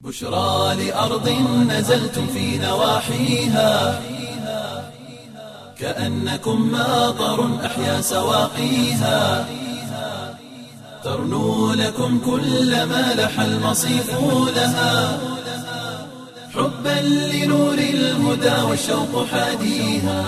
بشرى لأرض نزلتم في نواحيها كأنكم ماطر أحيا سواقيها ترنو لكم كل ما لح المصيف لها حبا لنور الهدى والشوق حاديها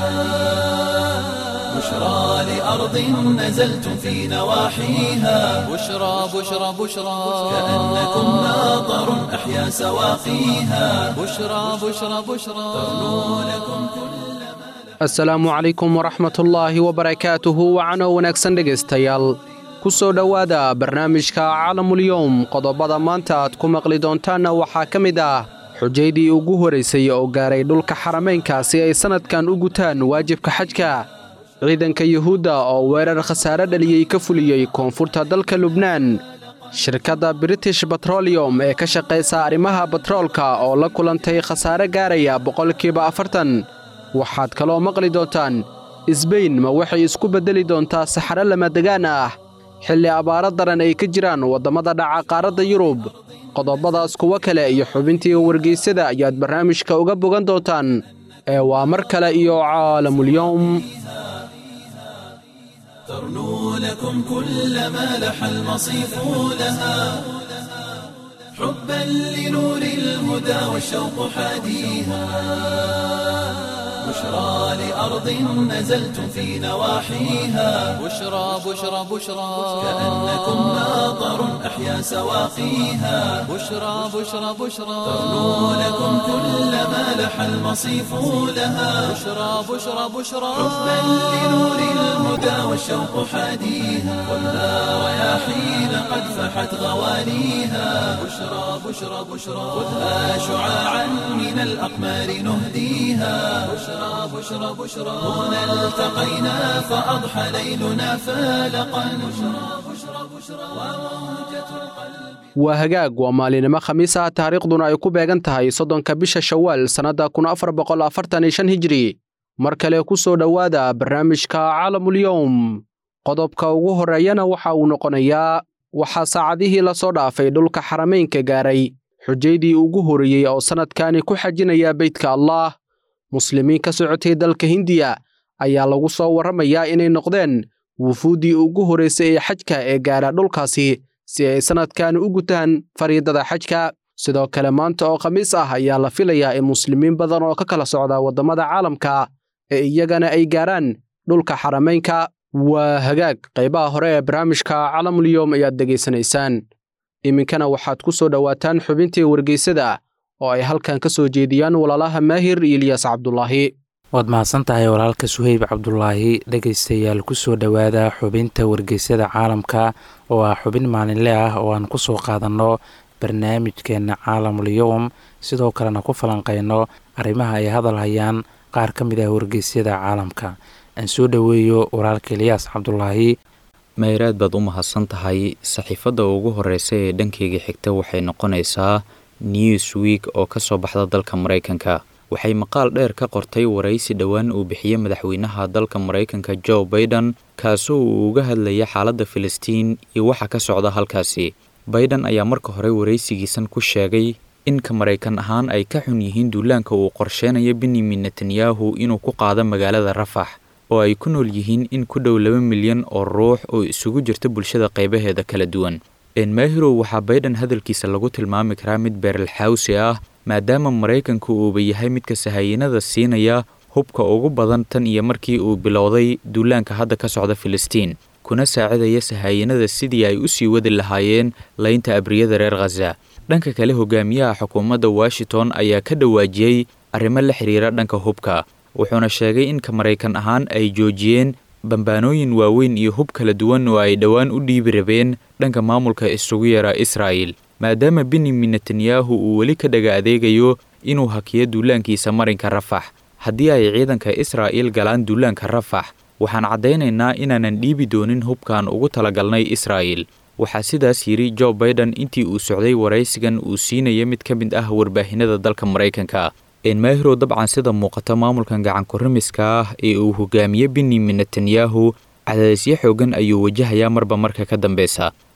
بشرى لأرض نزلتم في نواحيها بشرى بشرى بشرى كأنكم ماطر أحيا سواقيها بشرى بشرى بشرى ترنو لكم كل asalaamu calaykum waraxmatullaahi wabarakaatuhu wacano wanaagsan dhegaystayaal ku soo dhowaada barnaamijka caalamulyoom qodobada maanta aad ku maqli doontaanna waxaa ka mid ah xujaydii ugu horaysay oo gaaray dhulka xaramaynka si ay sannadkan u gutaan waajibka xajka ciidanka yuhuudda oo weerar khasaare dhaliyey ka fuliyey koonfurta dalka lubnaan shirkadda british batroliyom ee ka shaqaysa arrimaha batroolka oo la kulantay khasaare gaaraya boqolkiiba afartan waxaad kaloo maqli doontaan isbayn ma waxay isku beddeli doontaa saxaro lamadegaan ah xilli abaaro daran ay ka jiraan waddamada dhaca qaaradda yurub qodobadaas kuwo kale iyo xubintii wargeysyada ayaad barnaamijka uga bogan doontaan ee waa mar kale iyo caalamulyoom ترنو لكم كل ما لح المصيف لها حبا لنور الهدى والشوق حاديها بشرى لأرض نزلتم في نواحيها بشرى بشرى بشرى كأنكم ماطر أحيا سواقيها بشرى بشرى بشرى ترنو لكم كل ما لح المصيف لها بشرى بشرى بشرى حبا لنور الهدى والشوق حاديها خذها رياحين قد فحت غوانيها بشرى بشرى بشرى خذها شعاعا من الأقمار نهديها بشرى بشرى بشرى هنا التقينا فأضحى ليلنا فالقا بشرى بشرى بشرى وموجة القلب waa hagaag waa maalinimo khamiis ah taariikhduna ay ku beegan tahay soddonka bisha shawaal sannadda kun afar boqol afartan iyo shan hijri mar kale ku soo dhowaada barnaamijka caalamulyoom qodobka ugu horreeyana waxa uu noqonayaa waxaa saacadihii la soo dhaafay dhulka xaramaynka gaaray xujaydii ugu horreeyey oo sannadkani ku xajinaya beydka allaah muslimiin ka socotay dalka hindiya ayaa lagu soo warramayaa inay noqdeen wufuuddii ugu horraysay ee xajka ee gaara dhulkaasi si ay sannadkani u gutaan fariidada xajka sidoo kale maanta oo khamiis ah ayaa la filayaa in muslimiin badan oo ka kala socda waddamada caalamka ee iyagana ay gaaraan dhulka xaramaynka waa hagaag qaybaha hore ee barnaamijka calamulyoom ayaad degaysanaysaan iminkana waxaad ku soo dhowaataan xubintii wargeysada oo ay halkan ka soo jeediyaan walaalaha maahir iyo ilyaas cabdulaahi waad mahadsan tahay walaalka suheyb cabdulaahi dhegaystayaal kusoo dhowaada xubinta wargeysyada caalamka oo ah xubin maalinle ah oo aan kusoo qaadanno barnaamijkeenna caalamul-yowm sidoo kalena ku falanqeyno arrimaha ay hadal hayaan qaar ka mid ah wargeysyada caalamka aan soo dhoweeyo walaalka ilyaas cabdulaahi mayraad baad u mahadsan tahay saxiifadda ugu horeysa ee dhankeyga xigta waxay noqonaysaa newsweek oo ka soo baxda dalka maraykanka waxay maqaal dheer ka qortay waraysi dhowaan uu bixiyey madaxweynaha dalka maraykanka joe baiden kaasoo uu uga hadlaya xaaladda filistiin iyo waxa ka socda halkaasi baiden ayaa marka hore waraysigiisan ku sheegay in ka maraykan ahaan ay ka xun yihiin duulaanka uu qorsheynayo benyamin netanyahu inuu ku qaado magaalada rafax oo ay ku nool yihiin in ku dhow laba milyan oo ruux oo isugu jirta bulshada qaybaheeda kala duwan enmahirow waxaa baiden hadalkiisa lagu tilmaami karaa mid beeralxawsi ah maadaama maraykanku uuba yahay midka sahayanada siinaya hubka ugu badan tan iyo markii uu bilowday duulaanka hadda ka socda filistiin kuna saacidaya sahayanada sidii ay u sii wadi lahaayeen laynta abriyada reer khaza dhanka kale hogaamiyaha xukuumadda washington ayaa ka dhawaajiyey arrimo la xiriira dhanka hubka wuxuuna sheegay in ka maraykan ahaan ay joojiyeen bambaanooyin waaweyn iyo hub kala duwan oo ay dhowaan u dhiibi rabeen dhanka maamulka isugu yara israa'il maadaama benyamin netanyahu uu weli ka dhaga adeegayo inuu hakiyo duulaankiisa marinka rafax haddii ay ciidanka israa'iil galaan duulaanka rafax waxaan caddaynaynaa inaanan dhiibi doonin hubkan ugu talagalnay israa'il waxaa sidaas yidhi jo baiden intii uu socday waraysigan uu siinaya mid ka mid ah warbaahinada dalka maraykanka enmahiro dabcan sida muuqata maamulkan gacankurimiska ah ee uu hogaamiye benyamin netanyahu cadaadisyo xoogan ayuu wajahayaa marba marka ka dambeysa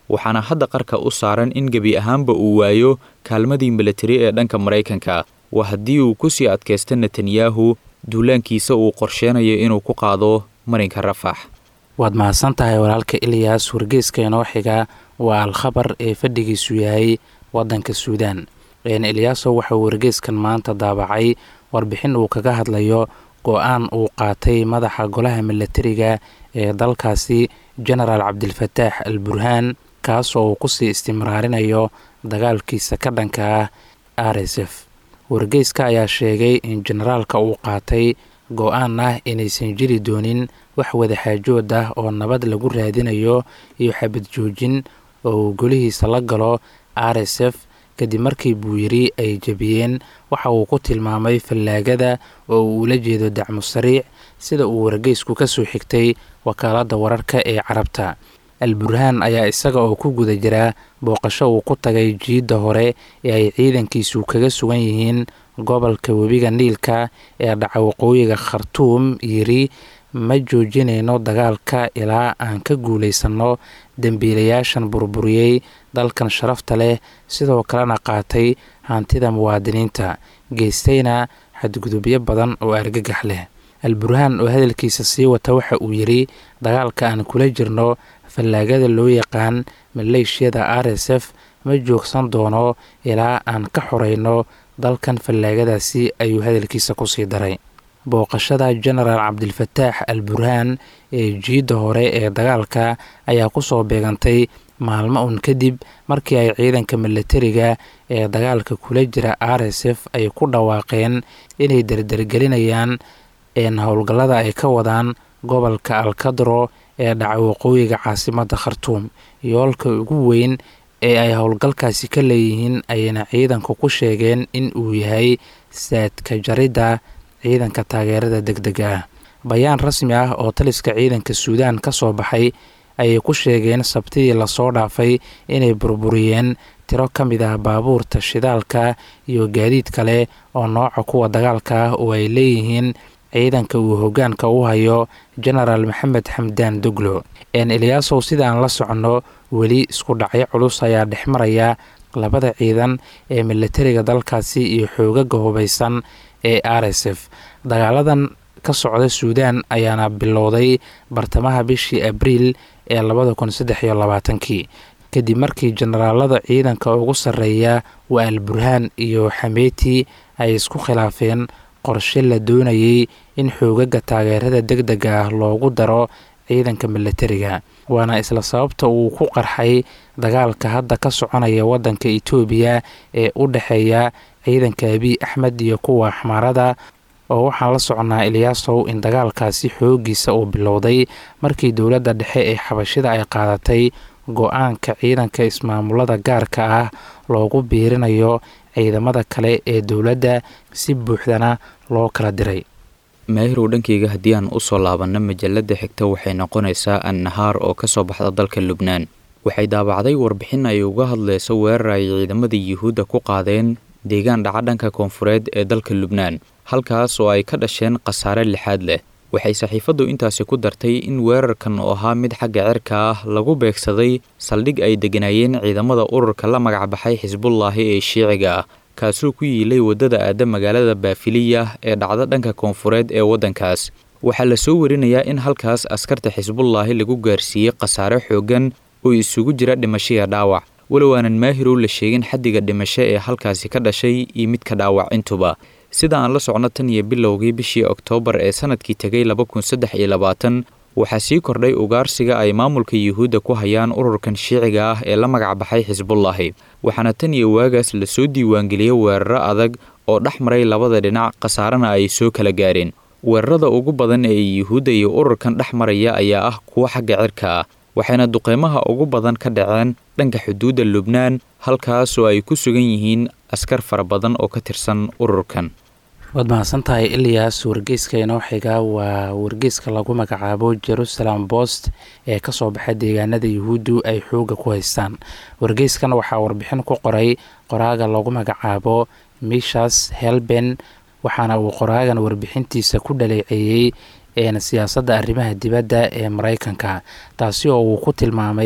waxaana hadda qarka u saaran in gebi ahaanba uu waayo kaalmadii milatari ee dhanka maraykanka waa haddii uu kusii adkaysta netanyahu duulaankiisa uu qorsheenayo inuu ku qaado marinka rafax waad mahadsan tahay walaalka ilyaas wargeyska inoo xiga waa al-khabar ee fadhigiisu yahay waddanka suudaan ilyaasow waxauu wargeyskan maanta daabacay warbixin uu kaga hadlayo go-aan uu qaatay madaxa golaha milatariga ee dalkaasi genaraal cabdilfataax al burhaan kaas oo uu kusii istimraarinayo dagaalkiisa ka dhanka ah r s f wargeyska ayaa sheegay in generaalka uu qaatay go-aan ah inaysan jiri doonin wax wadaxaajood ah oo nabad lagu raadinayo iyo xabad joojin oo uu golihiisa la galo r s f kadib markii buu yiri ay jebiyeen waxa uu ku tilmaamay fallaagada oo uu ula jeedo dacmu sariic sida uu wargeysku ka soo xigtay wakaaladda wararka ee carabta al burhaan ayaa isaga oo ku guda jira booqasho uu ku tagay jiidda hore ee ay ciidankiisu kaga sugan yihiin gobolka webiga niilka ee dhaca waqooyiga khartuum yiri ma joojinayno dagaalka ilaa aan ka guulaysanno dembiilayaashan burburiyey dalkan sharafta leh sidoo kalena qaatay hantida muwaadiniinta geystayna xadgudubyo badan oo argagax leh al burhaan oo hadalkiisa sii wata waxa uu yidhi dagaalka aan kula jirno fallaagada loo yaqaan maleeshiyada r s f ma joogsan doono ilaa aan ka xoreyno dalkan fallaagadaasi ayuu hadalkiisa kusii daray booqashada genaraal cabdilfataax al burhaan ee jiidda hore ee dagaalka ayaa kusoo beegantay maalmo un kadib markii ay ciidanka milatariga ee dagaalka kula jira r s f ay ku dhawaaqeen inay derdergelinayaan howlgallada ay ka wadaan gobolka alkadro ee dhaca waqooyiga caasimadda khartuum yoolka ugu weyn ee ay howlgalkaasi ka leeyihiin ayayna ciidanku ku sheegeen in uu yahay saadka jaridda ciidanka taageerada deg dega ah bayaan rasmi ah oo taliska ciidanka suudaan ka soo baxay ayay ku sheegeen sabtidii lasoo dhaafay inay burburiyeen tiro ka mid ah baabuurta shidaalka iyo gaadiid kale oo nooca kuwa dagaalka ah oo ay leeyihiin ciidanka uu hogaanka u hayo genaraal maxamed xamdaan doglo eliyaasow sidaan la soconno weli isku dhacyo culus ayaa dhex maraya labada ciidan ee milatariga dalkaasi iyo xoogaga hubaysan ee r s f dagaaladan ka socda suudaan ayaana bilowday bartamaha bishii abriil ee labada kun saddex iyo labaatankii kadib markii generaalada ciidanka ugu sarreeya waa al burhaan iyo xameeti ay isku khilaafeen qorshe la doonayay in xoogaga taageerada deg dega ah loogu daro ciidanka milatariga waana isla sababta uu ku qarxay dagaalka hadda ka soconaya waddanka itoobiya ee u dhexeeya ciidanka abiy axmed iyo kuwa axmaarada oo waxaan la soconnaa ilyaasow in dagaalkaasi xoogiisa uu bilowday markii dowladda dhexe ee xabashida ay qaadatay go-aanka ciidanka ismaamulada gaarka ah loogu biirinayo ciidamada kale ee dowladda si buuxdana loo kala diray maahirow dhankeyga haddii aan usoo laabanno majalada xigta waxay noqonaysaa annahaar oo ka soo baxda dalka lubnaan waxay daabacday warbixin ay uga hadlayso weerar ay ciidamada yuhuudda ku qaadeen deegaan dhaca dhanka koonfureed ee dalka lubnaan halkaas oo ay ka dhasheen khasaare lixaad leh waxay saxiifaddu intaasi ku dartay in weerarkan oo ahaa mid xagga cirka ah lagu beegsaday saldhig ay degganaayeen ciidamada ururka la magacbaxay xisbullaahi ee shiiciga ah kaasuu ku yiilay waddada aadda magaalada baafiliya ee dhacda dhanka koonfureed ee waddankaas waxaa la soo warinayaa in halkaas askarta xisbullaahi lagu gaarsiiyey khasaare xooggan oo isugu jira dhimashiya dhaawac walow aanan maahirow la sheegin xaddiga dhimasho ee halkaasi ka dhashay iyo midka dhaawac intuba sida aan la socno tan iyo bilowgii bishii oktoobar ee sanadkii tegay laba kun saddex iyo labaatan waxaa sii kordhay ugaarsiga ay maamulka yuhuudda ku hayaan ururkan shiiciga ah ee la magacbaxay xisbullaahi waxaana tan iyo waagaas lasoo diiwaangeliyey weeraro adag oo dhex maray labada dhinac khasaarana ay soo kala gaareen weerarada ugu badan ee yuhuudda iyo ururkan dhex maraya ayaa ah kuwo xagga cirka ah waxayna duqeymaha ugu badan ka dhaceen dhanka xuduudda lubnaan halkaas oo ay ku sugan yihiin askar fara badan oo ka tirsan ururkan waad mahadsan tahay ilyaas wargeyska inoo xiga waa wargeyska lagu magacaabo jerusalem bost ee kasoo baxa deegaanada yuhuuddu ay xooga ku haystaan wargeyskan waxaa warbixin ku qoray qoraaga lagu magacaabo mishas helben waxaana uu qoraagan warbixintiisa ku dhaleeceeyey siyaasadda arrimaha dibadda ee mareykanka taasi oo uu ku tilmaamay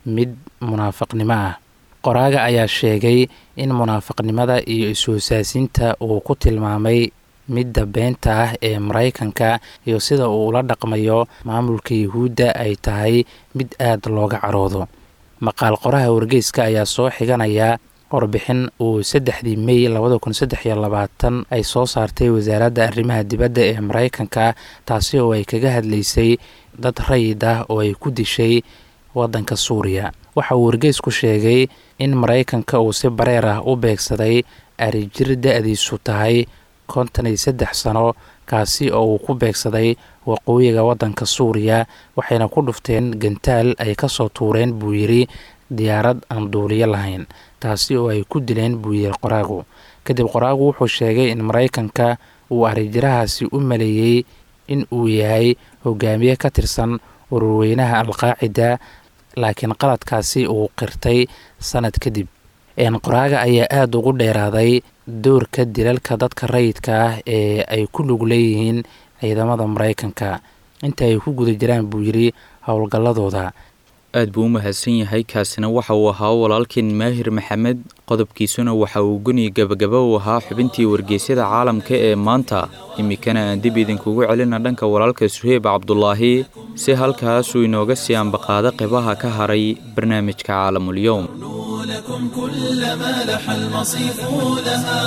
mid munaafiqnimo ah qoraaga ayaa sheegay in munaafiqnimada iyo is-hoosaasinta uu ku tilmaamay midda beenta ah ee maraykanka iyo sida uu ula dhaqmayo maamulka yuhuudda ay tahay mid aad looga caroodo maqaal qoraha wargeyska ayaa soo xiganaya warbixin uu saddexdii mey labada kun saddex iyo labaatan ay soo saartay wasaaradda arrimaha dibadda ee maraykanka taasi oo ay kaga hadlaysay dad rayid ah oo ay ku dishay waddanka suuriya waxa uu wargeysku sheegay in maraykanka uu si bareer ah u beegsaday arijir da-diisu tahay konton iyo saddex sano kaasi oo uu ku beegsaday waqooyiga waddanka suuriya waxayna ku dhufteen gantaal ay kasoo tuureen buu yidhi diyaarad aan duuliyo lahayn taasi oo ay ku dileen buu yidhi qoraagu kadib qoraagu wuxuu sheegay in maraykanka uu arijirahaasi u maleeyey in uu yahay hogaamiye ka tirsan ururweynaha alqaacida laakiin qaladkaasi uu qirtay sanad kadib qoraaga ayaa aada ugu dheeraaday doorka dilalka dadka rayidka ah ee ay ku lug leeyihiin ciidamada maraykanka inta ay ku guda jiraan buu yidhi howlgalladooda aad buu u mahadsan yahay kaasina waxa uu ahaa walaalkeen maahir maxamed qodobkiisuna waxa uu guni gabagaba u ahaa xubintii wargeysyada caalamka ee maanta iminkana aan dib idinkugu celina dhanka walaalka suheyb cabdulaahi si halkaasuu inooga sii ambaqaado qeybaha ka haray barnaamijka caalamulyoum لكم كل ما لح المصيف لها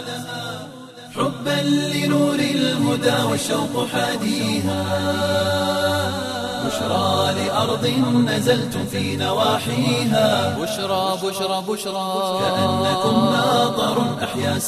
حبا لنور الهدى والشوق حاديها بشرى لأرض نزلتم في نواحيها بشرى بشرى بشرى كأنكم ناظر أحيا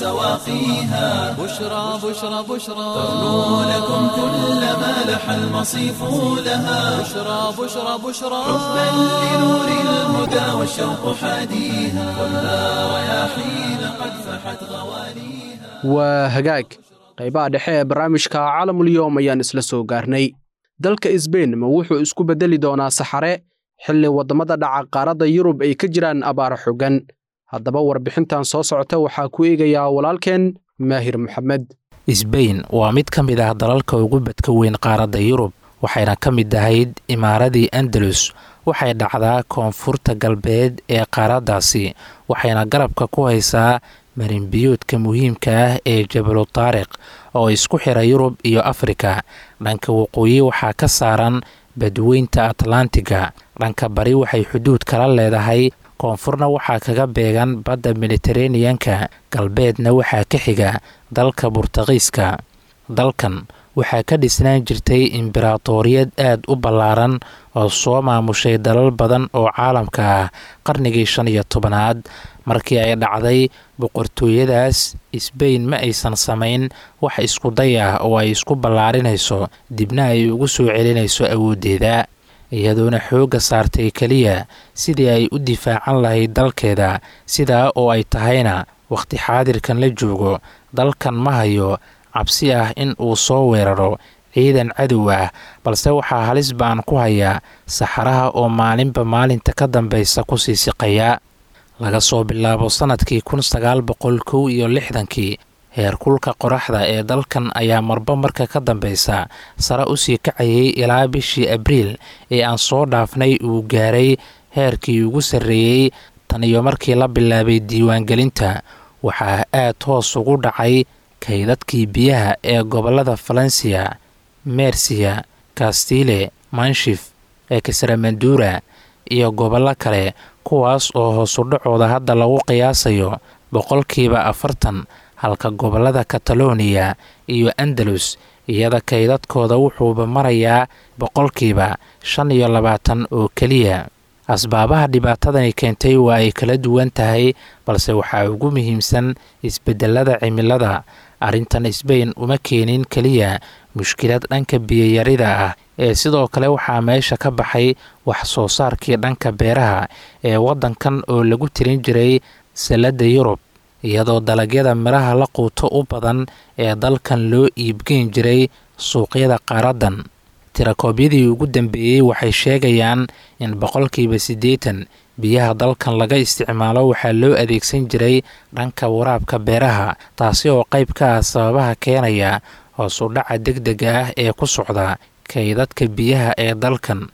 سواقيها بشرى بشرى بشرى تغنو لكم كل ما لح المصيف لها بشرى بشرى بشرى حبا لنور الهدى والشوق حاديها كلها رياحين قد فحت غواليها waa hagaag qaybaha dhexe ee barnaamijka caalamulyoom ayaan isla soo gaarnay dalka isbein ma wuxuu isku beddeli doonaa saxare xilli waddamada dhaca qaaradda yurub ay ka jiraan abaar xogan haddaba warbixintan soo socota waxaa ku eegayaa walaalkeen maahir maxamed sbain waa mid ka mid ah dalalka ugu badka weyn qaaradda yurub waxayna ka mid ahayd imaaradii andalus waxay dhacdaa koonfurta galbeed ee qaaraddaasi waxayna garabka ku haysaa marinbiyoodka muhiimka ah ee jabalu taariq oo isku xira yurub iyo afrika dhanka waqooyi waxaa ka saaran badweynta atlantiga dhanka bari waxay xuduud kala leedahay koonfurna waxaa kaga beegan badda mediteraneanka galbeedna waxaa ka xiga dalka burtaqiiska dalkan waxaa ka dhisnaan jirtay imberatoriyad aad u ballaaran oo soo maamushay dalal badan oo caalamka ah qarnigii shan iyo tobanaad markii ay dhacday boqortooyadaas sbain ma aysan samayn wax iskuday ah oo ay isku ballaarinayso dibna ay ugu soo celinayso awooddeeda iyadoona xoogga saartay keliya sidii ay u difaacan lahayd dalkeeda sidaa oo ay tahayna wakhti xaadirkan la joogo dalkan ma hayo cabsi ah in uu soo weeraro ciidan cadow ah balse waxaa halis baan ku hayaa saxaraha oo maalinba maalinta ka dambaysa kusii siqaya laga soo bilaabo sannadkii kun sagaal boqol kow iyo lixdankii heerkulka qoraxda ee dalkan ayaa marba marka ka dambaysa sare usii kacayay ilaa bishii abriil ee aan soo dhaafnay uu gaaray heerkii ugu sarreeyey tan iyo markii la bilaabay diiwaangelinta waxaa aad hoos ugu dhacay kaydadkii biyaha ee gobollada falensiya mersiya kastile manshif ekesramadura iyo gobollo kale kuwaas oo hoosudhacooda hadda lagu qiyaasayo boqolkiiba afartan halka gobollada kataloniya iyo andalus iyada kaydadkooda wuxuuba marayaa boqolkiiba shan iyo labaatan oo keliya asbaabaha dhibaatadani keentay waa ay kala duwan tahay balse waxaa ugu muhiimsan isbedelada cimilada arrintan sbain uma keenin keliya mushkilad dhanka biyayarida ah ee sidoo kale waxaa meesha ka baxay wax soo saarkii dhanka beeraha ee waddankan oo lagu tirin jiray salladda yurub iyadoo dalagyada midhaha la quuto u badan ee dalkan loo iibgeyn jiray suuqyada qaaraddan tirakoobyadii ugu dambeeyey waxay sheegayaan in boqolkiiba siddeetan biyaha dalkan laga isticmaalo waxaa loo adeegsan jiray dhanka waraabka beeraha taasi oo qayb ka ah sababaha keenaya hoos u dhaca deg dega ah ee ku socda kaydadka biyaha ee dalkan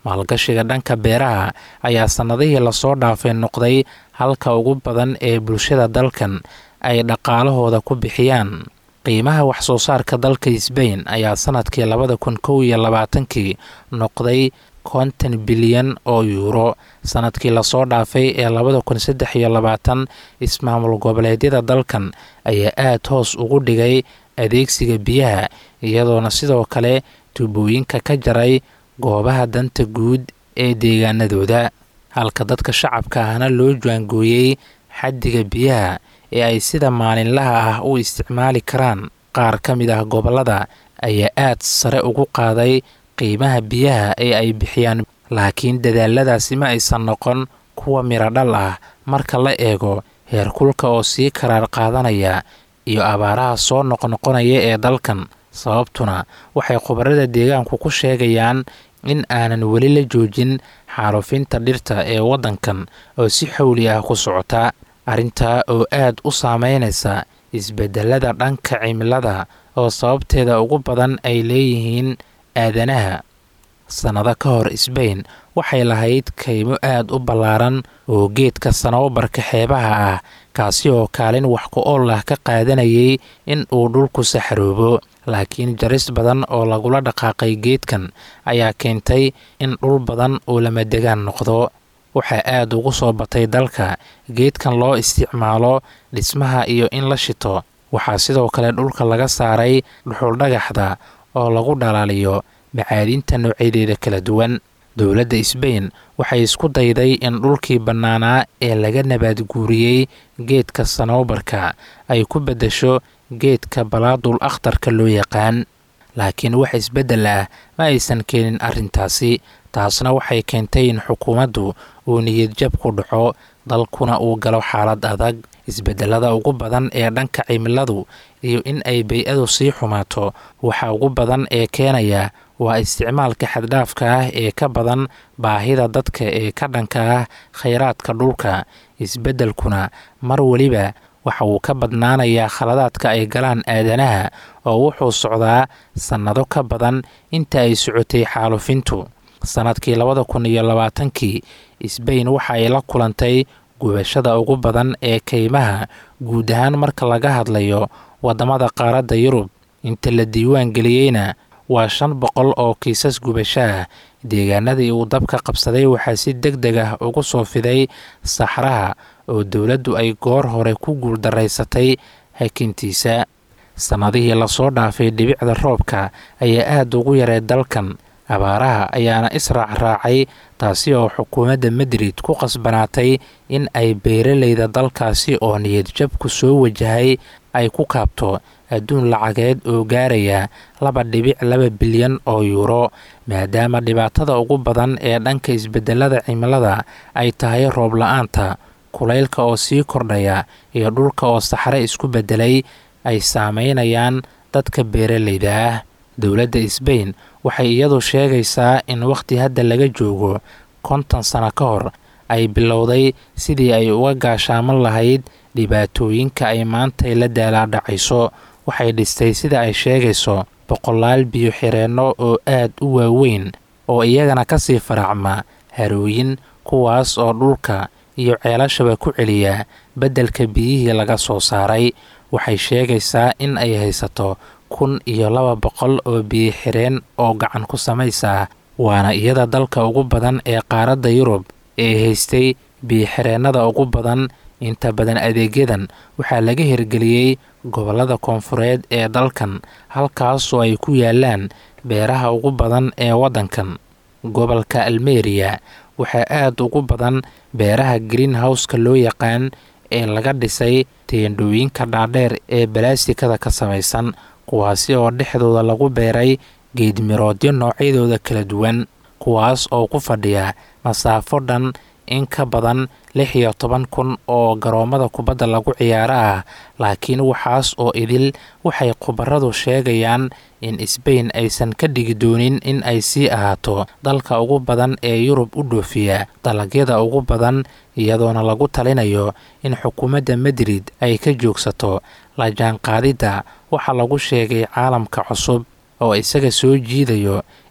maalgashiga dhanka beeraha ayaa sannadihii lasoo dhaafay noqday halka ugu badan ee bulshada dalkan ay dhaqaalahooda ku bixiyaan qiimaha waxsoo saarka dalka sbain ayaa sanadkii labada kun kow iyo labaatankii noqday konton bilyan oo yuuro sanadkii lasoo dhaafay ee labada kun saddex iyo labaatan ismaamul goboleedyada dalkan ayaa aada hoos ugu dhigay adeegsiga biyaha iyadoona sidoo kale tuubooyinka ka jaray goobaha danta guud ee deegaanadooda halka dadka shacabka ahna loo jaangooyey xaddiga biyaha ee ay sida maalinlaha ah u isticmaali karaan qaar ka mid ah gobollada ayaa aad sare ugu qaaday qiimaha biyaha ee ay bixiyaan laakiin dadaaladaasi ma aysan noqon kuwa miradhal ah marka la eego heerkulka oo sii karaar qaadanaya iyo abaaraha soo noqnoqonaya ee dalkan sababtuna waxay khubarada deegaanku ku sheegayaan in aanan weli la joojin xaarufinta dhirta ee waddankan oo si xawli ah ku socota arrintaa oo aad u saameynaysa isbedelada dhanka cimilada oo sababteeda ugu badan ay leeyihiin aadanaha sannado ka hor sbain waxay lahayd kaymo aad u ballaaran oo geedka sanoobarka xeebaha ah kaasi oo kaalin wax ku ool ah ka qaadanayay in uu dhulku saxaroobo laakiin jaris badan oo lagula dhaqaaqay geedkan ayaa keentay in dhul badan uu lamadegaan noqdo waxaa aad ugu soo batay dalka geedkan loo isticmaalo dhismaha iyo in la shito waxaa sidoo kale dhulka laga saaray dhuxuldhagaxda oo lagu dhalaaliyo macaadinta noocyadeeda kala duwan dowladda sbain waxay isku dayday in dhulkii bannaanaa ee laga nabaad guuriyey geedka sanoobarka ay ku beddesho geedka balaadul akhtarka loo yaqaan laakiin wax isbeddel ah ma aysan keenin arrintaasi taasna waxay keentay in xukuumaddu uu niyadjab ku dhaco dalkuna uu galo xaalad adag isbedelada ugu badan ee dhanka cimiladu iyo in ay bay-adu sii xumaato waxa ugu badan ee keenaya waa isticmaalka xaddhaafka ah ee ka badan baahida dadka ee ka dhanka ah khayraadka dhulka isbeddelkuna mar weliba waxa uu ka badnaanayaa khaladaadka ay galaan aadanaha oo wuxuu socdaa sannado ka badan inta ay socotay xaalufintu sannadkii labada kun iyo labaatankii sbain waxa ay la kulantay gubashada ugu badan ee kaymaha guud ahaan marka laga hadlayo waddamada qaaradda yurub inta la diiwaan geliyeyna waa shan boqol oo kiisas gubasho ah deegaanadii uu dabka qabsaday waxaa si deg deg ah ugu soo fiday saxraha oo dowladdu ay goor hore ku guuldaraysatay hakintiisa sannadihii lasoo dhaafay dhibicda roobka ayaa aada ugu yaray dalkan abaaraha ayaana israac raacay taasi oo xukuumadda madrid ku qasbanaatay in ay beeralayda dalkaasi oo niyadjabku soo wajahay ay ku kaabto adduun lacageed oo gaaraya laba dhibic laba bilyan oo yuuro maadaama dhibaatada ugu badan ee dhanka isbedelada cimilada ay tahay roob la-aanta kulaylka oo sii kordhaya iyo dhulka oo saxre isku beddelay ay saameynayaan dadka beeralayda ah dowladda sbain waxay iyadu sheegaysaa in wakhti hadda laga joogo konton sano ka hor ay bilowday sidii ay uga gaashaaman lahayd dhibaatooyinka ay maantay la daalaadhacayso waxay dhistay sida ay sheegayso boqolaal biyo xireenno oo aad u waaweyn oo iyagana ka sii faraacma harooyin kuwaas oo dhulka iyo ceelashaba ku celiya beddelka biyihii laga soo saaray waxay sheegaysaa in ay haysato kun iyo laba boqol oo biyo xireen oo gacan ku samaysa waana iyada dalka ugu badan ee qaaradda yurub ee haystay biyo-xireennada ugu badan inta badan adeegyadan waxaa laga hirgeliyey gobollada koonfureed ee dalkan halkaasoo ay ku yaalaan beeraha ugu badan ee waddankan gobolka almeriya waxaa aad ugu badan beeraha greenhowska loo yaqaan ee laga dhisay teendhooyinka dhaadheer ee balaasikada ka samaysan kuwaasi oo dhexdooda lagu beeray geedmiroodyo noocyadooda kala duwan kuwaas oo ku fadhiya masaafo dhan in ka badan lix iyo toban kun oo garoommada kubadda lagu ciyaaro ah laakiin waxaas oo idil waxay khubaradu sheegayaan in sbain aysan ka dhigi doonin in ay sii ahaato dalka ugu badan ee yurub u dhoofiya dalagyada ugu badan iyadoona lagu talinayo in xukuumadda madrid ay ka joogsato la jaanqaadidda waxaa lagu sheegay caalamka cusub oo isaga soo jiidayo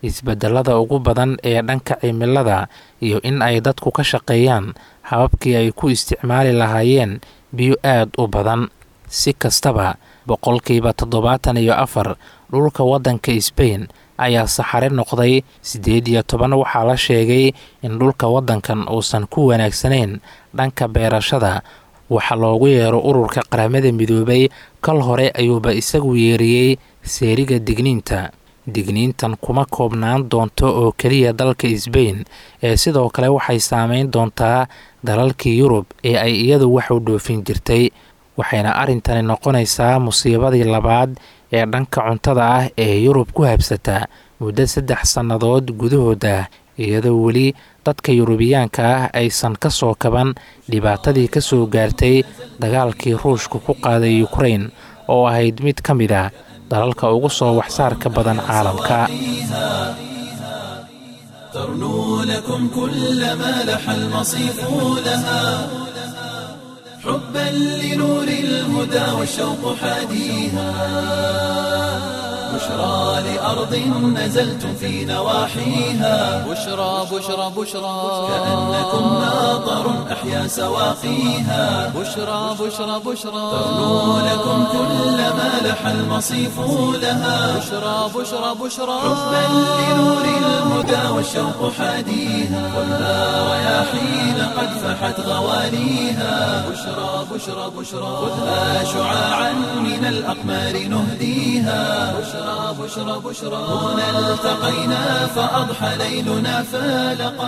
isbedelada ugu badan ee dhanka cimilada iyo in ay dadku ka shaqeeyaan hababkii ay ku isticmaali lahaayeen biyo aad u badan si kastaba boqolkiiba toddobaatan iyo afar dhulka waddanka sbain ayaa saxare noqday siddeed iyo toban waxaa la sheegay in dhulka waddankan uusan ku wanaagsanayn dhanka beerashada waxaa loogu yeero ururka qaramada midoobay kal hore ayuuba isagu yeeriyey seeriga digniinta digniintan kuma koobnaan doonto oo keliya dalka sbain ee sidoo kale waxay saameyn doontaa dalalkii yurub ee ay iyadu wax u dhoofin jirtay waxayna arrintani noqonaysaa musiibadii labaad ee dhanka cuntada ah ee yurub ku habsata muddo saddex sannadood gudahooda iyadoo weli dadka yurubiyaanka ah aysan ka soo kaban dhibaatadii ka soo gaartay dagaalkii ruushka ku qaaday ukrain oo ahayd mid ka mid a dalalka ugu soo waxsaarka badan caalamka ترنو لكم كل ما لح المصيف لها حبا لنور الهدى والشوق حاديها بشرى لأرض نزلتم في نواحيها بشرى بشرى بشرى كأنكم ماطر أحيا سواقيها بشرى بشرى بشرى ترنو لكم كل ما لح المصيف لها بشرى بشرى بشرى حبا لنور الهدى والشوق حاديها ولا رياحين قد فحت غواليها بشرى بشرى بشرى خذها شعاعا من الأقمار نهديها بشرى بشرى بشرى هنا التقينا فأضحى ليلنا فالقا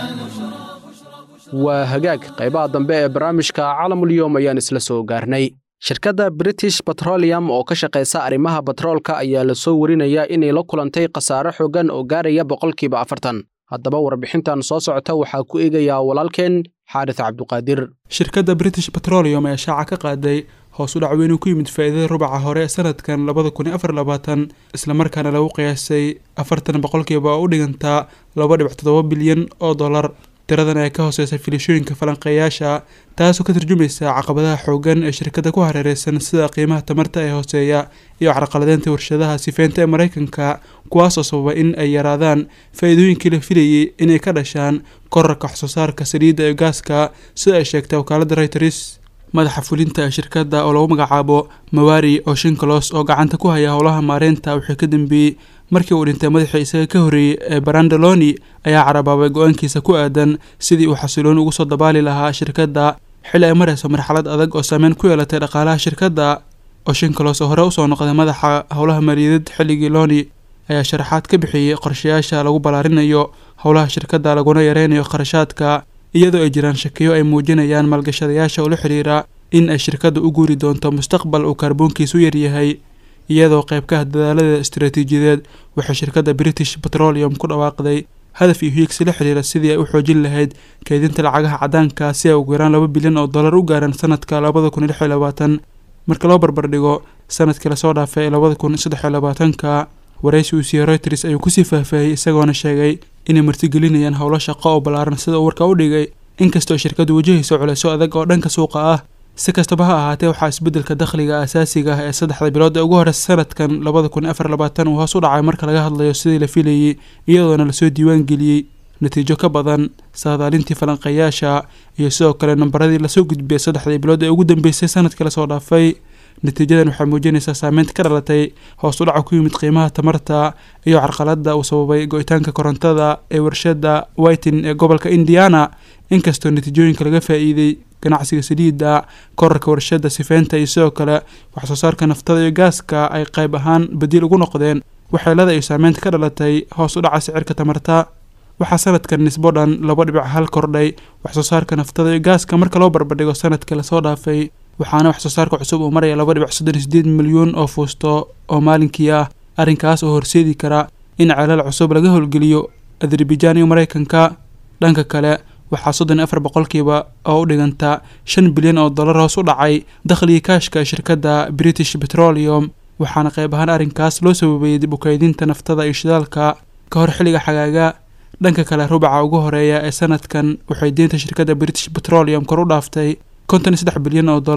waa hagaag qaybaha dambe ee barnaamijka caalamulyoom ayaan isla soo gaarnay shirkadda british petroleum oo ka shaqaysa arrimaha batroolka ayaa la soo warinayaa inay la kulantay khasaare xooggan oo gaaraya boqolkiiba afartan haddaba warbixintan soo socota waxaa ku eegayaa walaalkeen xaaris cabduqaadir shirkadda british petroleum ayaa shaaca ka qaaday hoos u dhac weyn uu ku yimid faa'iidada rubaca hore ee sanadkan labada kun iyo afar labaatan islamarkaana lagu qiyaasay afartan boqolkiiba oo u dhigantaa laba dhibic toddoba bilyan oo dollar tiradan ayaa ka hooseysa filishooyinka falanqeeyaasha taasoo ka tarjumaysa caqabadaha xoogan ee shirkadda ku hareereysan sida qiimaha tamarta ee hooseeya iyo carqaladeynta warshadaha sifeynta ee maraykanka kuwaas oo sababa in ay yaraadaan faa-iidooyinkii la filayay inay ka dhashaan korarka waxsoo saarka saliidda iyo gaaska sida ay sheegtay wakaaladda reuters madaxa fulinta ee shirkadda oo lagu magacaabo mawari oo shinkolos oo gacanta ku haya howlaha maareynta wixii ka dambeeyey markii uu dhintay madaxii isaga ka horreeyey ee barandaloni ayaa carabaabay go-aankiisa ku aadan sidii uu xasiloon ugu soo dabaali lahaa shirkadda xilli ay marayso marxalad adag oo saameyn ku yeelatay dhaqaalaha shirkadda oo shinkolos oo hore usoo noqday madaxa howlaha maaliyadeed xilligii loni ayaa sharaxaad ka bixiyey qorshayaasha lagu ballaarinayo howlaha shirkadda laguna yareynayo kharashaadka iyadoo ay jiraan shakiyo ay muujinayaan maalgashadayaasha ula xidhiira in ay shirkadda u guuri doonto mustaqbal uu kaarboonkiisu yaryahay iyadoo qayb ka ah dadaalada istaraatiijiyadeed waxay shirkadda british petroleum ku dhawaaqday hadaf iyo hiigsi la xiriira sidii ay u xoojin lahayd keydinta lacagaha caddaanka si ay ugu yaraan laba bilyan oo dollar u gaaraan sanadka labada kun iyo lix iyo labaatan marka loo barbardhigo sanadkii lasoo dhaafay ee labada kun saddex iyo labaatanka waraysi uu siiyey reuters ayuu kusii faahfaahiyey isagoona sheegay inay martigelinayaan howlo shaqo oo ballaaran sida uu warka u dhigay inkastoo shirkaddu wajahayso culeysyo adag oo dhanka suuqa ah si kastaba ha ahaatee waxaa isbeddelka dakhliga asaasiga ah ee saddexda bilood ee ugu horeysa sanadkan labada kun afar labaatan uu hoos u dhacay marka laga hadlayo sidii la filayey iyadoona lasoo diiwaan geliyey natiijo ka badan saadaalintii falanqeeyaasha iyo sidoo kale nambaradii lasoo gudbiyay saddexdii bilood ee ugu dambeysay sanadkii lasoo dhaafay natiijadan waxay muujinaysaa saameynta ka dhalatay hoos u dhaca ku yimid qiimaha tamarta iyo carqaladda uu sababay go-itaanka korontada ee warshadda whitin ee gobolka indiana inkastoo natiijooyinka laga faa-iiday ganacsiga saliidda korarka warshadda sifeynta iyo sidoo kale waxsoo saarka naftada iyo gaaska ay qayb ahaan badiil ugu noqdeen waxyeelada iyo saameynta ka dhalatay hoos u dhaca sicirka tamarta waxaa sanadkan nisbo dhan laba dhibic hal kordhay waxsoo saarka naftada iyo gaaska marka loo barbardhigo sanadkii lasoo dhaafay waxaana waxsoo saarka cusub uu maraya laba dhibic soddon iyo sideed milyuun oo fuusto oo maalinkii ah arrinkaas oo horseedi kara in ceelal cusub laga howlgeliyo azerbaijan iyo maraykanka dhanka kale waxaa soddon iyo afar boqolkiiba oo u dhiganta shan bilyan oo dollar hoos u dhacay dakhligii kaashka ee shirkadda british petroleum waxaana qayb ahaan arrinkaas loo sababeeyey dib u kaydinta naftada iyo shidaalka ka hor xilliga xagaaga dhanka kale rubaca ugu horeeya ee sanadkan waxay deynta shirkadda british petroleum kor u dhaaftay konton iyo saddex bilyan oo dollar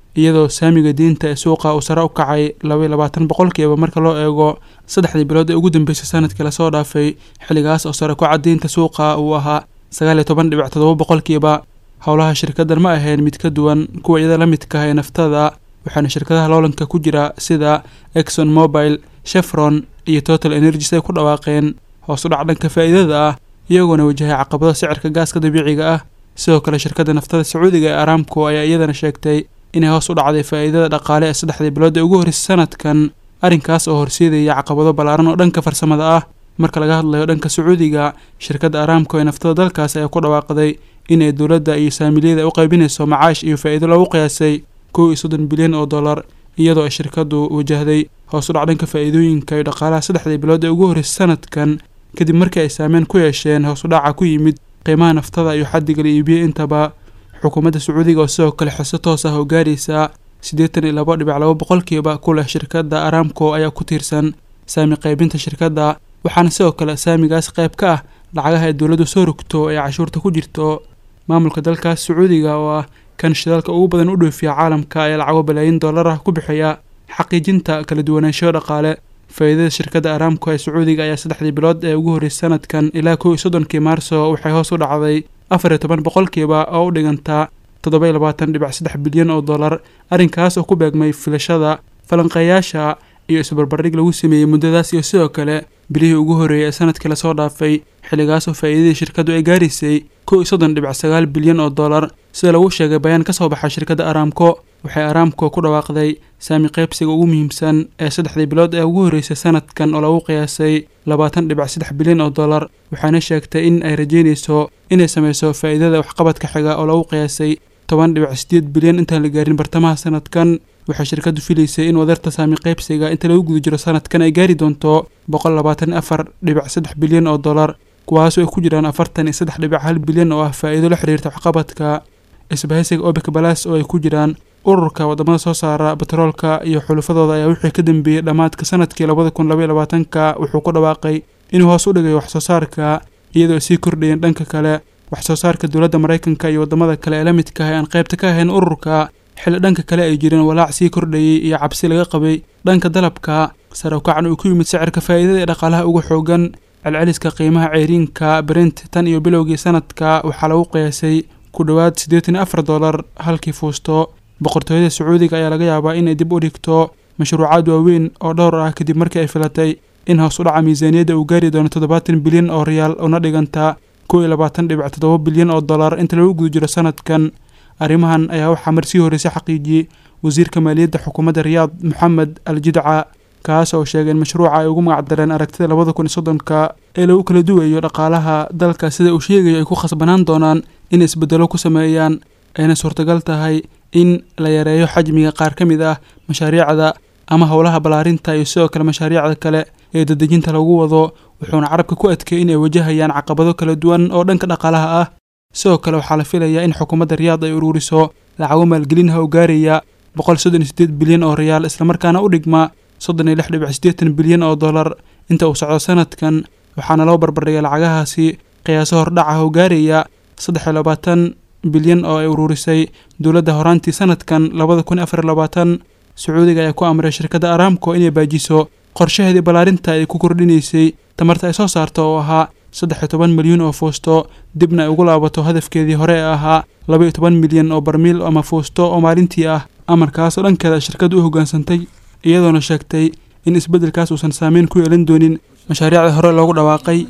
iyadoo saamiga diinta ee suuqa uu sare u kacay labaiyo labaatan boqolkiiba marka loo eego saddexdii bilood ee ugu dambeysay sanadkii lasoo dhaafay xilligaas oo sare kuca diinta suuqa uu ahaa sagaal iyo toban dhibic toddoba boqolkiiba howlaha shirkaddan ma ahayn mid ka duwan kuwa iyada la midka ah ee naftada waxaana shirkadaha loolanka ku jira sida exxon mobile chevron iyo total energies ay ku dhawaaqeen hoos u dhac dhanka faa'iidada ah iyagoona wajahay caqabado sicirka gaaska dabiiciga ah sidoo kale shirkadda naftada sacuudiga ee aramco ayaa iyadana sheegtay inay hoos u dhacday faa'iidada dhaqaale ee saddexdii bilood ee ugu horreysay sanadkan arrinkaas oo horseedaya caqabado ballaaran oo dhanka farsamada ah marka laga hadlayo dhanka sacuudiga shirkadda aramco ee naftada dalkaas ayaa ku dhawaaqday inay dowladda iyo saamiliyada u qaybinayso macaash iyo faa'iido loogu qiyaasay kow iyo soddon bilyan oo dollar iyadoo ay shirkaddu wajahday hoos u dhac dhanka faa'iidooyinka iyo dhaqaalaha saddexdii bilood ee ugu horreysay sanadkan kadib markii ay saameyn ku yeesheen hoos u dhaca ku yimid qiimaha naftada iyo xaddiga la iibiyey intaba xukuumadda sacuudiga oo sidoo kale xiso toos ah oo gaaraysa siddeetan iyo labo dhibic labo boqolkiiba ku leh shirkadda aramco ayaa ku tiirsan saami qaybinta shirkadda waxaana sidoo kale saamigaas qayb ka ah lacagaha ay dowladdu soo rogto ee cashuurta ku jirto maamulka dalkaas sacuudiga oo ah kan shidaalka ugu badan u dhoofiya caalamka ayaa lacago balaayin dollar ah ku bixiya xaqiijinta kala duwanaansho dhaqaale faa'iidada shirkadda aramco ee sacuudiga ayaa saddexdii bilood ee ugu horreysay sanadkan ilaa kow iyo soddonkii maarso waxay hoos u dhacday afar iyo toban boqolkiiba oo u dhigantaa toddoba iyo labaatan dhibic saddex bilyan oo dollar arrinkaas oo ku beegmay filashada falanqeeyaasha iyo isbarbardhig lagu sameeyey muddadaas iyo sidoo kale bilihii ugu horreeyay ee sanadkii lasoo dhaafay xilligaas oo faa'iidadii shirkaddu ay gaaraysay kow iyo soddon dhibic sagaal bilyan oo dollar sida lagu sheegay bayaan ka soo baxa shirkadda aramco waxay aramco ku dhawaaqday saami qaybsiga ugu muhiimsan ee saddexdii bilood ee ugu horreysay sanadkan oo lagu qiyaasay labaatan dhibic saddex bilyan oo dollar waxaana sheegtay in ay rajeynayso inay sameyso faa'iidada waxqabadka xiga oo lagu qiyaasay toban dhibic sideed bilyan intaan la gaarin bartamaha sanadkan waxay shirkaddu filaysay in wadarta saami qaybsiga inta lagu guda jiro sanadkan ay gaari doonto boqol labaatan afar dhibic saddex bilyan oo dollar kuwaasoo ay ku jiraan afartan iyo saddex dhibic hal bilyan oo ah faa'iido la xiriirta waxqabadka isbahaysiga obek balas oo ay ku jiraan ururka wadamada soo saara batroolka iyo xulufadooda ayaa wixii ka dambeeyey dhammaadka sanadkii labada kun labaiyo labaatanka wuxuu ku dhawaaqay inuu hoos u dhigayo waxsoo saarka iyadoo ay sii kordhayeen dhanka kale waxsoo saarka dowladda maraykanka iyo wadamada kale ee la midka ah ee aan qaybta ka ahayn ururka xilli dhanka kale ay jireen walaac sii kordhayey iyo cabsi laga qabay dhanka dalabka sare u kacan uu ku yimid sicirka faa'iidada ee dhaqaalaha ugu xoogan celceliska qiimaha ceyriinka brent tan iyo bilowgii sanadka waxaa lagu qiyaasay ku dhowaad siddeetan iyo afar dollar halkii fuusto boqortooyada sacuudiga ayaa laga yaabaa inay dib u dhigto mashruucaad waaweyn oo dhowr ah kadib markii ay filatay in hoos u dhaca miisaaniyadda uu gaari doono toddobaatan bilyan oo riyaal una dhiganta kow iyo labaatan dhibic toddoba bilyan oo dollar inta lagu guda jiro sanadkan arrimahan ayaa waxaa marsii horreysay xaqiijiyey wasiirka maaliyadda xukuumadda riyaad moxamed al jidca kaas oo sheegay in mashruuca ay ugu magacdareen aragtida labada kun iyo soddonka ee lagu kala duwayo dhaqaalaha dalka sida uu sheegayo ay ku khasbanaan doonaan in isbeddelo ku sameeyaan ayna suurtagal tahay in la yareeyo xajmiga qaar ka mid ah mashaariicda ama howlaha ballaarinta iyo sidoo kale mashaariicda kale ee dadejinta lagu wado wuxuuna carabka ku adkeeyey in ay wajahayaan caqabado kala duwan oo dhanka dhaqaalaha ah sidoo kale waxaa la filayaa in xukuumadda riyaad ay ururiso lacago maalgelinha oo gaaraya boqol soddon iyo sideed bilyan oo riyaal islamarkaana u dhigma soddon iyo lix dhibic siddeetan bilyan oo dollar inta uu socdo sanadkan waxaana loo barbardhigay lacagahaasi qiyaaso hordhaca oo gaaraya saddex iyo labaatan bilyan oo ay ururisay dowladda horaantii sanadkan labada kun afar iyo labaatan sacuudiga ayaa ku amray shirkadda aramco inay baajiso qorshaheedii ballaarinta ay ku kordhinaysay tamarta ay soo saarto oo ahaa saddex iyo toban milyuun oo fuusto dibna ay ugu laabato hadafkeedii hore ee ahaa laba iyo toban milyan oo barmiil ama fuusto oo maalintii ah amarkaas oo dhankeeda shirkaddu u hoggaansantay iyadoona sheegtay in isbeddelkaas uusan saameyn ku yeelan doonin mashaariicda hore loogu dhawaaqay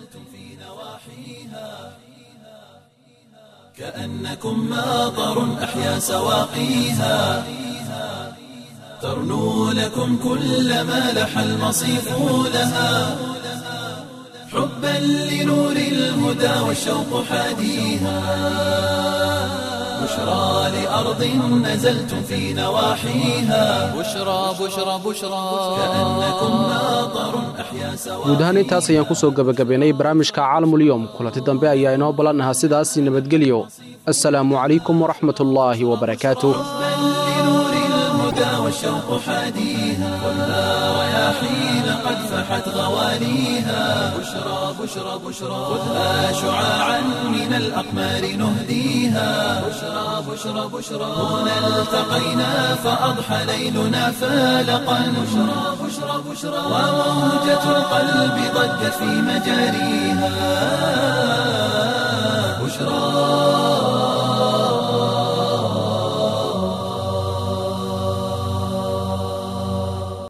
كأنكم ماطر أحيا سواقيها ترنو لكم كل ما لح المصيف لها حبا لنور الهدى والشوق حاديها بشرى لأرض نزلتم في نواحيها بشرى بشرى بشرى كأنكم ماطر أحيا guud ahaan intaas ayaan ku soo gebagabaynay barnaamijka caalamulyoom kulanti dambe ayaa inoo ballannahaa sidaas nabadgelyo assalaamu calaykum waraxmatullaahi wabarakaatuh لنور الهدى والشوق والشوق حاديها خذها رياحين قد فحت غواليها بشرى بشرى بشرى خذها شعاعا من الأقمار نهديها بشرى بشرى بشرى هنا التقينا فأضحى ليلنا فالقا بشرى بشرى بشرى وموجة القلب ضجت في مجاريها بشرى